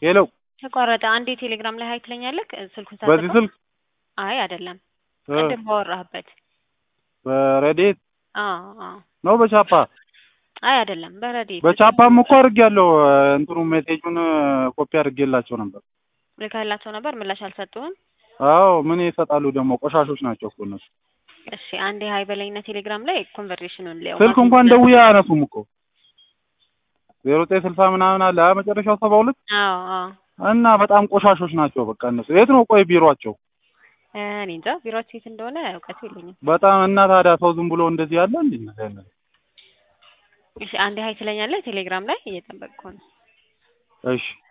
ሄሎ ተቋረጠ። አንዴ ቴሌግራም ላይ ሀይ ትለኛለህ። ስልኩን በዚህ ሳዘጋው ስልክ አይ አይደለም፣ እ ቅድም ባወራህበት። በረዴት አዎ አዎ። ነው በቻፓ አይ አይደለም፣ በረዴት በቻፓም እኮ አድርጌያለሁ። እንትኑ ሜሴጁን ኮፒ አድርጌላቸው ነበር። ልካላቸው ነበር፣ ምላሽ አልሰጡህም። አዎ ምን ይሰጣሉ ደግሞ ቆሻሾች ናቸው እኮ እነሱ። እሺ አንዴ ሀይ በለኝና ቴሌግራም ላይ ኮንቨርሴሽኑን ሊያው ስልክ እንኳን ደውዬ አያነሱም እኮ ዜሮ ዘጠኝ ስልሳ ምናምን አለ አ መጨረሻው ሰባ ሁለት አዎ አዎ። እና በጣም ቆሻሾች ናቸው። በቃ እነሱ የት ነው ቆይ ቢሯቸው? እኔ እንጃ ቢሮአቸው የት እንደሆነ እውቀቱ የለኝም። በጣም እና ታዲያ ሰው ዝም ብሎ እንደዚህ ያለ እንዴ? እንደዚህ አይነት እሺ አንዴ ሀይ ትለኛለህ ቴሌግራም ላይ እየጠበቅኩ ነው። እሺ